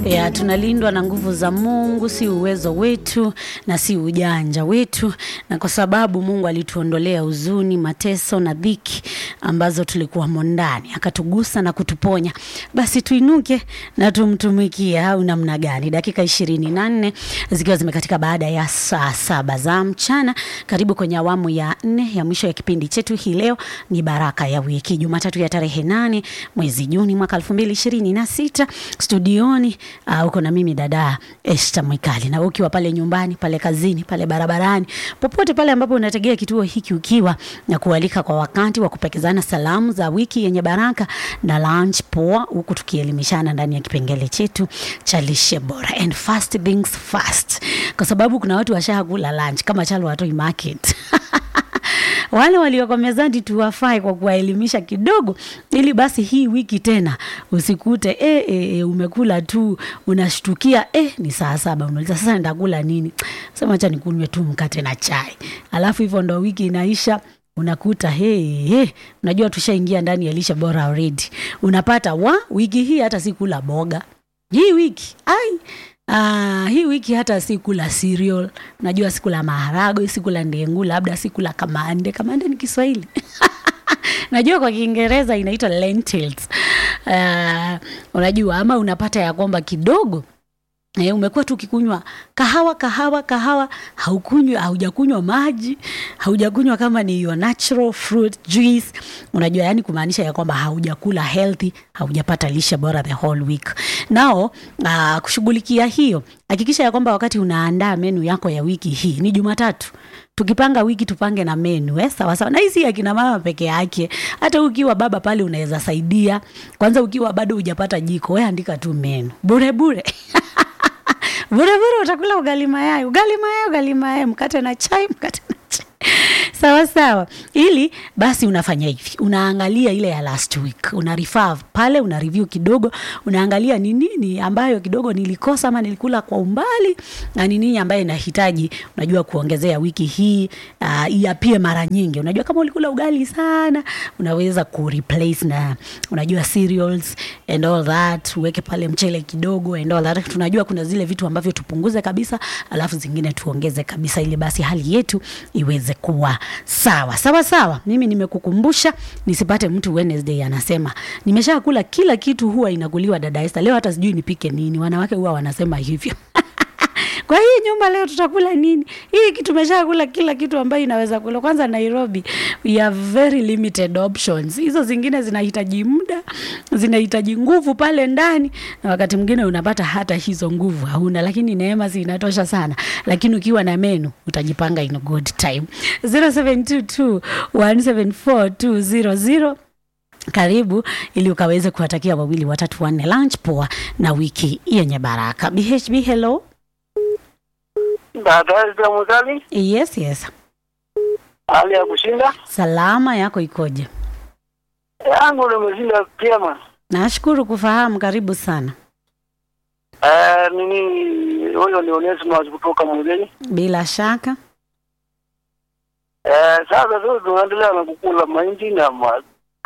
ya tunalindwa na nguvu za Mungu, si uwezo wetu na si ujanja wetu, na kwa sababu Mungu alituondolea huzuni, mateso na dhiki ambazo tulikuwamo ndani, akatugusa na kutuponya, basi tuinuke na tumtumikie. Au namna gani? Dakika ishirini na nne zikiwa zimekatika baada ya saa saba za mchana. Karibu kwenye awamu ya nne ya mwisho ya kipindi chetu. Hii leo ni baraka ya wiki, Jumatatu ya tarehe nane mwezi Juni mwaka elfu mbili ishirini na sita studioni uh, uko na mimi dada Esther Mwikali, na ukiwa pale nyumbani, pale kazini, pale barabarani, popote pale ambapo unategea kituo hiki, ukiwa na kualika kwa wakati wa kupekezana salamu za wiki yenye baraka na lunch poa, huku tukielimishana ndani ya kipengele chetu cha lishe bora and fast things fast, kwa sababu kuna watu washakula lunch kama chalo watoi market wale walioko mezani tuwafai kwa kuwaelimisha kidogo, ili basi hii wiki tena usikute e, e, e, umekula tu unashtukia e, ni saa saba, unauliza sasa nitakula nini? Sema acha nikunywe tu mkate na chai, alafu hivyo ndo wiki inaisha unakuta hey, hey, unajua tushaingia ndani ya lishe bora already. Unapata wa wiki hii hata sikula boga hii wiki ai Ah, hii wiki hata sikula cereal, najua sikula maharagwe, sikula ndengu, labda sikula kamande. Kamande ni Kiswahili najua kwa Kiingereza inaitwa lentils. Uh, unajua ama unapata ya kwamba kidogo E, umekuwa tu ukikunywa kahawa kahawa kahawa, haukunywa haujakunywa maji, haujakunywa kama ni your natural fruit juice. Unajua, yani kumaanisha ya kwamba haujakula healthy, haujapata lishe bora the whole week. Nao uh, kushughulikia hiyo, hakikisha ya kwamba wakati unaandaa menu yako ya wiki hii ni Jumatatu tukipanga wiki tupange na menu eh, sawa sawa. Na hii si akina mama peke yake, hata ukiwa baba pale unaweza saidia. Kwanza ukiwa bado hujapata jiko, wewe andika tu menu bure bure bure bure, utakula ugali mayai, ugali mayai, ugali mayai, mkate na chai, mkate na chai sawa sawa. Ili basi unafanya hivi, unaangalia ile ya last week, una refer pale, una review kidogo, unaangalia ni nini ambayo kidogo nilikosa ama nilikula kwa umbali, na ni nini ambayo inahitaji unajua kuongezea wiki hii uh, iapie mara nyingi. Unajua kama ulikula ugali sana, unaweza ku replace na unajua cereals and all that, uweke pale mchele kidogo and all that. Tunajua kuna zile vitu ambavyo tupunguze kabisa, alafu zingine tuongeze kabisa, ili basi hali yetu iweze kuwa sawa sawa sawa. Mimi nimekukumbusha nisipate mtu Wednesday anasema nimeshakula kila kitu, huwa inakuliwa dada Esther, leo hata sijui nipike nini. Wanawake huwa wanasema hivyo kwa hii nyumba leo tutakula nini? Hii kitu tumeshakula kila kitu ambayo inaweza kula. Kwanza Nairobi we have very limited options. Hizo zingine zinahitaji muda, zinahitaji nguvu pale ndani, na wakati mwingine unapata hata hizo nguvu hauna, lakini neema si inatosha sana. Lakini ukiwa na menu utajipanga in a good time. 0722 174 karibu ili ukaweze kuwatakia wawili watatu wanne lunch poa na wiki yenye baraka. BHB, hello. Dada Esther Mwikali, Yes, yes. hali ya kushinda Salama yako ikoje? yangu nimeshinda vyema. Nashukuru kufahamu, karibu sana. Eh, nini huyo ni Onesimus kutoka Mwileni. Bila shaka. Eh, sasa tu tunaendelea na kukula mahindi na ma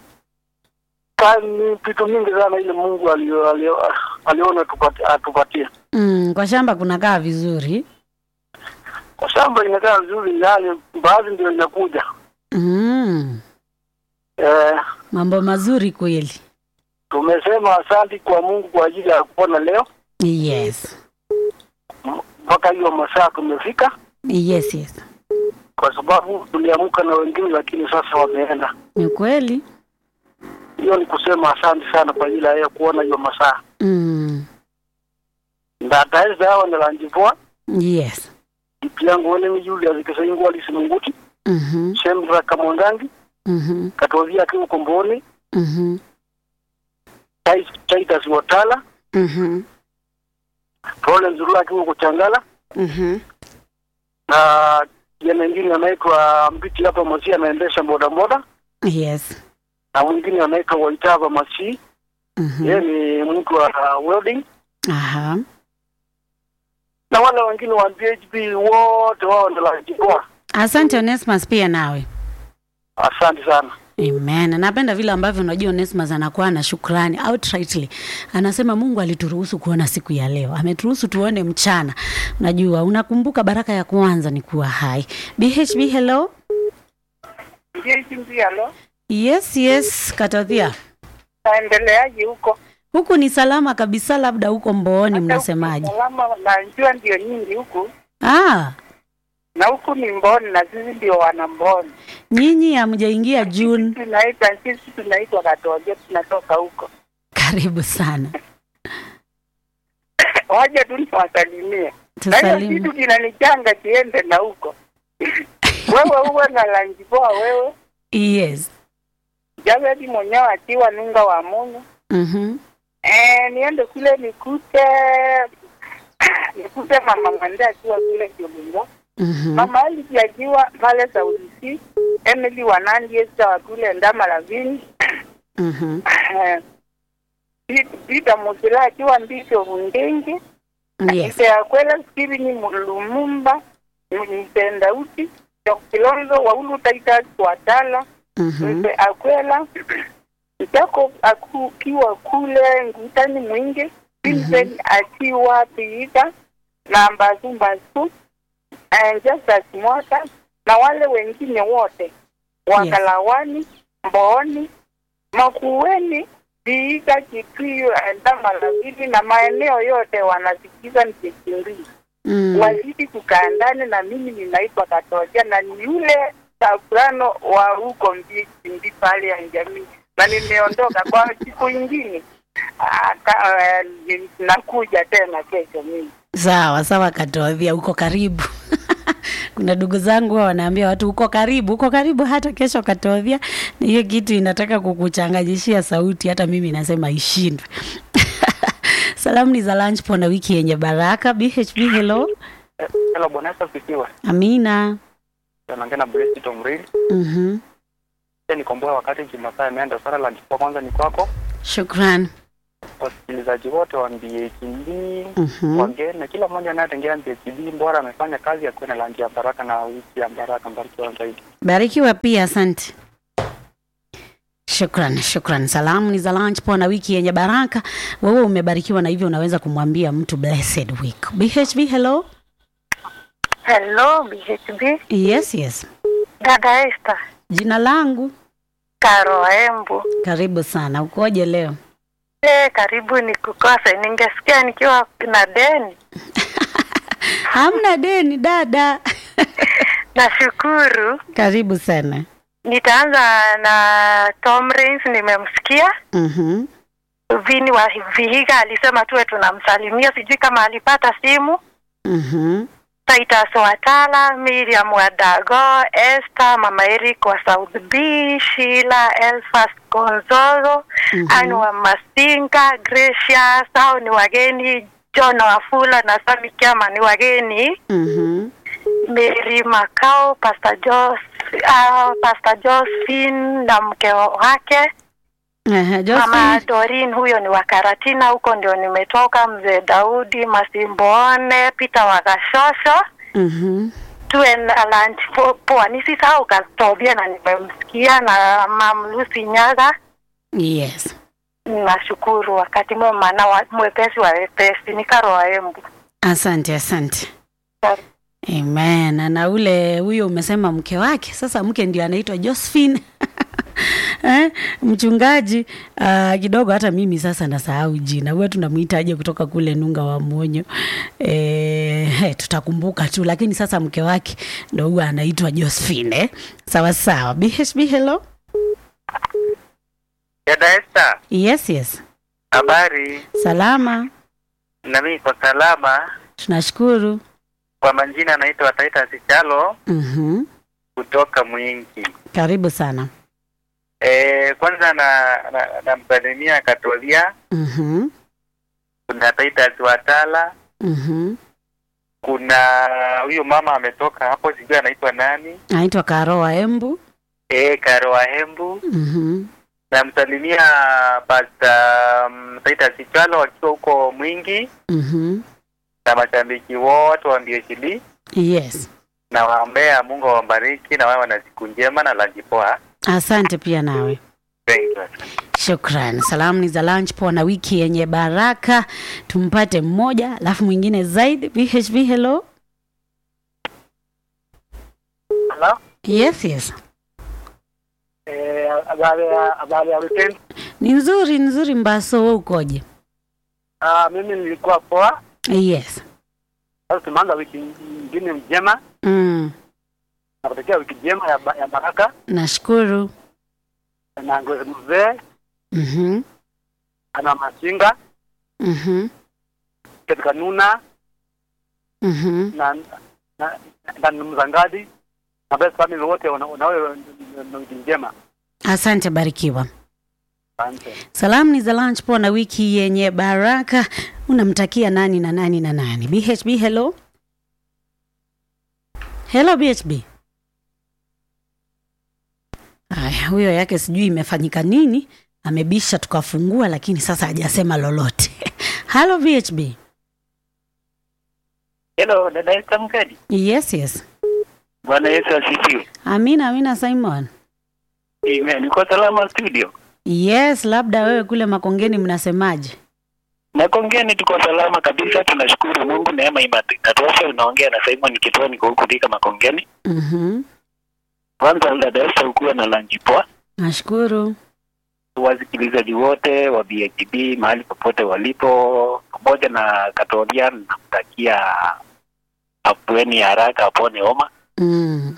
kani vitu mingi sana ile Mungu alio, alio, aliona tupati, atupatie. Mm, kwa shamba kunakaa vizuri. Kwa shamba inakaa vizuri, yani baadhi ndio inakuja. Mm, Eh, mambo mazuri kweli. tumesema asanti kwa Mungu kwa ajili ya kuona leo Yes. M- mpaka hiyo masaa tumefika, Yes, yes. kwa sababu tuliamka na wengine, lakini sasa wameenda. Ni kweli. hiyo ni kusema asante sana kwa ajili ya kuona hiyo masaa Mm, ndataeza hawa ndalanjivoa yes. ipi yangu wene mijuli azikesaingwa lisinunguti Mhm. shemra kamondangi Mhm. katovia akiwa komboni Mhm. chaitas watala Mhm. pole nzurula akiwa kuchangala Mhm. na kijana ingine anaitwa mbiti hapa masi anaendesha bodaboda Yes. na mwingine anaitwa waitava masi yeye Mhm. ni mtu wa welding Aha. na wale wengine wa BHP wote wao ndalanjivoa Asante Onesmus pia nawe. asante sana Amen. Napenda vile ambavyo unajua Onesmus anakuwa na shukrani outrightly. Anasema Mungu alituruhusu kuona siku ya leo. Ameturuhusu tuone mchana. Unajua unakumbuka baraka ya kwanza ni kuwa hai. BHB hello. Halo, Yes, yes, Katathia. naendeleaje huko? Huku ni salama kabisa labda huko Mbooni mnasemaje? Salama, najua ndio nyingi huku Ah, na huku ni Mboni na sisi ndio wana Mboni. nyinyi hamjaingia June. Tunaita sisi tunaitwa Katoge, tunatoka huko. Karibu sana. Waje tu niwasalimie, na hiyo Tusalimu. kitu kinanichanga kiende na huko wewe uwe na lanji poa wewe Yes. Javedi mwenyewe akiwa nunga wa Mungu Mhm. eh, niende kule nikute nikute mama Mwende akiwa kule Kibungo Mhm. Mama Alisi akiwa pale Saudi C, Emily Wanandi Esther wa kule Ndama Lavini, Mhm. Peter Musila akiwa Mbisho Bundengi, Yes. Ise Akwela Steven Lumumba, Mpendauti, Kilonzo Waulu Titus Watala, Mhm. Ise Akwela Jacob akiwa kule Ngutani Mwingi, Vincent akiwa Piita na Mbazu Mbazu and Justus Mwata na wale wengine wote Wakalawani, Mbooni, Makueni, Viiga, Kitwiyo, Ndamalavili na maeneo yote wanasikiza nikikimbia Mm. wazidi kukaa ndani, na mimi ninaitwa Katoja na ni yule soprano wa huko Mbiki Mbi pale ya jamii, na nimeondoka kwa siku ingine. Ah, ka- eh, nakuja tena kesho mimi. Sawa sawa, Katothia, uko karibu. Kuna ndugu zangu huwa wanaambia watu uko karibu, uko karibu hata kesho Katothia. Na hiyo kitu inataka kukuchanganyishia sauti, hata mimi nasema ishindwe. Salamu ni za lunch po na wiki yenye baraka. BHB hello. Hello, Bwana Yesu asifiwe. Amina. Naongea na Blessed Tom Reed. Mhm. Pia nikomboa wakati Jumasaa imeenda sala la kwa kwanza ni kwako. Shukran. Wasikilizaji wote wa BHB Mhm. wageni na kila mmoja anayetengea BHB bora amefanya kazi ya kuwa na langi ya baraka na wiki ya baraka mbarikiwa zaidi. Barikiwa pia, asante. Shukran, shukran. Salamu ni za lunch po na wiki yenye baraka. Wewe umebarikiwa na hivyo unaweza kumwambia mtu blessed week. BHB hello. Hello BHB, Yes, yes. dada Esther Jina langu. Karo Embu. Karibu sana. Ukoje leo? Eh, karibu nikukose. Ningesikia nikiwa na deni. Hamna deni dada. Nashukuru. Karibu sana. Nitaanza na Tom Rains, nimemsikia Mhm. Vini wa Vihiga alisema tuwe tunamsalimia, sijui kama alipata simu. Mhm. Titus Watala, Miriam Wadago, Esther, Mama Eric wa South B, Sheila Elfas Gonzalo, Mhm. Anne wa Masinga, Gracia, hao ni wageni. John Wafula na Sami Kiama ni wageni. Mhm. Mary Makao, Pastor Jos, uh, Pastor Josephine na mke wake Aha, Mama Josephine. Dorin, huyo ni wa Karatina, huko ndio nimetoka. Mzee Daudi Masimboone, Peter Wagashosho, Mhm. tuwe na lunch po- poa. Nisisahau Katobia na nimemsikia na Mam Lucy Nyaga. Yes. Nashukuru, wakati mwema na wa- mwepesi wa wepesi. Ni Karo wa Embu. Asante, asante. Amen. Na ule huyo umesema mke wake, sasa mke ndio anaitwa Josephine. eh, mchungaji uh, kidogo hata mimi sasa nasahau jina. Huwa tunamwitaje kutoka kule Nunga wa Monyo. Eh, hey, tutakumbuka tu lakini sasa mke wake ndo huwa anaitwa Josephine. Eh? Sawa sawa. BHB hello. Dada Esther, Yes, yes. habari? Salama. Na mimi kwa salama. Tunashukuru. Kwa majina anaitwa Titus Chalo Mhm. kutoka Mwingi. Karibu sana. Eh, kwanza na na- namsalimia Katolia, Mhm. kuna Titus Watala, Mhm. kuna huyo mama ametoka hapo, sijui anaitwa nani, Anaitwa Karoa Embu. eh, Karo wa Hembu. Mhm. Namsalimia Pastor um, Titus Chalo akiwa huko Mwingi Mhm. na mashabiki wote wa BHD Yes. na waombea Mungu awabariki na wawe na siku njema na lanji poa. Asante pia nawe. Thank you. Shukran. Salamu ni za lunch poa na wiki yenye baraka. Tumpate mmoja alafu mwingine zaidi. BHB, hello. Hello? Yes, yes. Eh, habari ya habari ya weekend. Ni nzuri nzuri. Mbaso, wewe ukoje? Ah, mimi nilikuwa poa. Yes. Sasa tumeanza wiki nyingine njema. Mm. Nakutakia wiki njema ya, ba- ya baraka Nashukuru. na ngozi mzee Mhm. ana masinga Mhm. katika nuna Mhm. na na na na mzangadi na best family wote wana- wanawe na wiki njema. Asante, barikiwa. Asante. Salamu ni za lunch poa na wiki yenye baraka. Unamtakia nani na nani na nani? BHB, hello. Hello BHB. Aya, huyo yake sijui imefanyika nini, amebisha tukafungua, lakini sasa hajasema lolote. Hello BHB. Hello, dada Esther Mkadi. Yes, yes. Bwana Yesu asifiwe. Amina, amina Simon. Amen. Uko salama studio? Yes, labda wewe kule Makongeni mnasemaje? Makongeni tuko salama kabisa, tunashukuru Mungu, neema inatosha. Unaongea na Simon Kitoni niko huku Thika Makongeni. Mhm. Kwanza dada Esther, ukuwa na lunch poa. Nashukuru. Wasikilizaji wote wa BHB mahali popote walipo, pamoja na Katolian, namtakia afueni ya haraka, apone homa. Mm.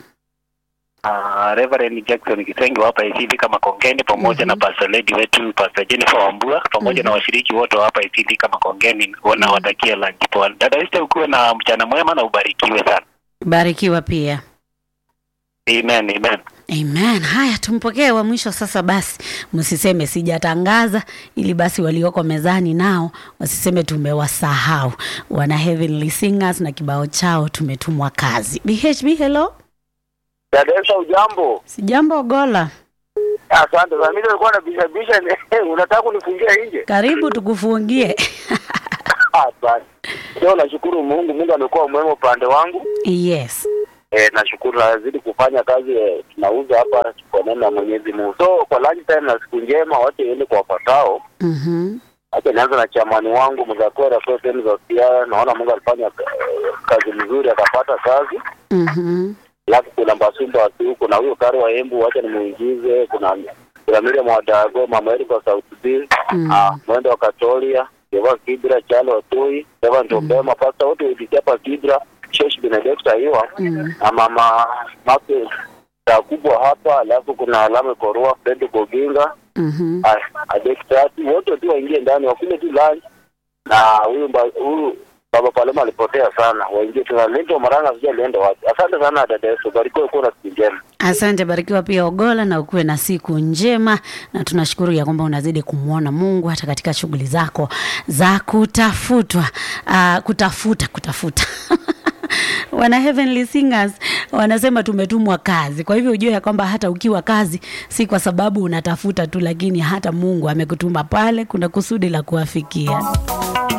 Uh, Reverend Jackson Kisenge hapa ICD kama Kongeni pamoja na Pastor Lady wetu Pastor Jennifer Wambua pamoja na washiriki wote wa hapa ICD kama Kongeni wanawatakia lunch poa. Dada Esther, ukuwe na mchana mwema na ubarikiwe sana. Barikiwa pia. Amen, amen. Amen. Haya, tumpokee wa mwisho sasa. Basi msiseme sijatangaza, ili basi walioko mezani nao wasiseme tumewasahau. Wana Heavenly Singers na kibao chao tumetumwa kazi. BHB, hello. Dada ujambo? Sijambo Gola, Asante sana. Mimi nilikuwa na bisha bisha unataka kunifungia nje? karibu tukufungie. Ah, basi. Leo nashukuru Mungu, Mungu amekuwa mwema upande wangu. yes. Eh, nashukuru nazidi kufanya kazi eh, tunauza hapa kwa neno la Mwenyezi Mungu. So kwa lunch time na siku njema wote iende kwa wafuatao. Mhm. Acha nianze na chamani wangu Mzakwera kwa sehemu za Siaya. Naona Mungu alifanya eh, kazi nzuri akapata kazi. Mhm. Alafu kuna Mbasumba wasi huko na huyo Karo wa Embu, wacha nimuingize. Kuna kuna Miriam Wadago, Mama Erika wa South B, Mm. ah, Mwendo wa Katolia, Deva Kibra, Chalo Watoi, Deva Ndombema, pasta wote waipitia hapa Kibra, Shesh Benedicta hiwa Mm. na mama Make saa kubwa hapa, alafu kuna Alame Korua, Fred Boginga, Mhm. Adektati, wote tu waingie ndani wakule tu lunch, na huyu mba- huyu baba Paloma alipotea sana, waingie tu. Lento Maranga sijui alienda wapi. Asante sana dada Yesu, barikiwe kuwa na siku njema. Asante, barikiwa pia Ogola, na ukuwe na siku njema, na tunashukuru ya kwamba unazidi kumwona Mungu hata katika shughuli zako za kutafutwa, uh, kutafuta kutafuta wana Heavenly Singers wanasema tumetumwa kazi. Kwa hivyo ujue ya kwamba hata ukiwa kazi si kwa sababu unatafuta tu, lakini hata Mungu amekutuma pale, kuna kusudi la kuwafikia.